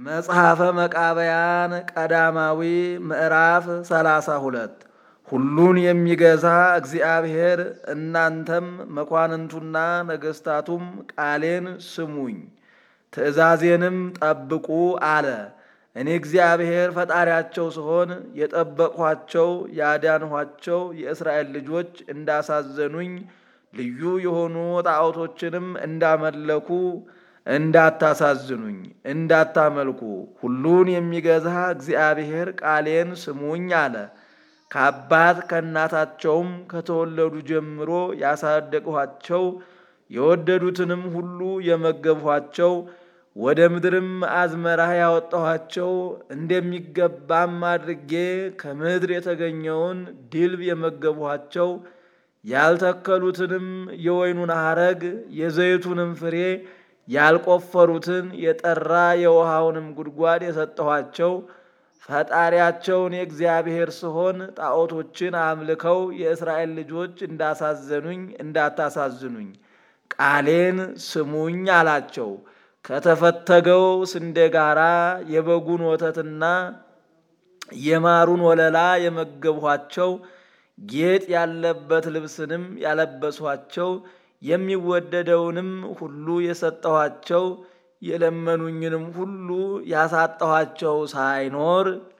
መጽሐፈ መቃብያን ቀዳማዊ ምዕራፍ ሰላሳ ሁለት ሁሉን የሚገዛ እግዚአብሔር እናንተም መኳንንቱና ነገሥታቱም ቃሌን ስሙኝ ትእዛዜንም ጠብቁ አለ። እኔ እግዚአብሔር ፈጣሪያቸው ስሆን የጠበቅኋቸው ያዳንኋቸው የእስራኤል ልጆች እንዳሳዘኑኝ ልዩ የሆኑ ጣዖቶችንም እንዳመለኩ እንዳታሳዝኑኝ እንዳታመልኩ ሁሉን የሚገዛ እግዚአብሔር ቃሌን ስሙኝ አለ። ከአባት ከእናታቸውም ከተወለዱ ጀምሮ ያሳደግኋቸው የወደዱትንም ሁሉ የመገብኋቸው ወደ ምድርም አዝመራህ ያወጣኋቸው እንደሚገባም አድርጌ ከምድር የተገኘውን ድልብ የመገብኋቸው ያልተከሉትንም የወይኑን ሐረግ የዘይቱንም ፍሬ ያልቆፈሩትን የጠራ የውሃውንም ጉድጓድ የሰጠኋቸው ፈጣሪያቸውን የእግዚአብሔር ስሆን ጣዖቶችን አምልከው የእስራኤል ልጆች እንዳሳዘኑኝ እንዳታሳዝኑኝ ቃሌን ስሙኝ አላቸው። ከተፈተገው ስንዴ ጋራ የበጉን ወተትና የማሩን ወለላ የመገብኋቸው ጌጥ ያለበት ልብስንም ያለበሷቸው የሚወደደውንም ሁሉ የሰጠኋቸው የለመኑኝንም ሁሉ ያሳጠኋቸው ሳይኖር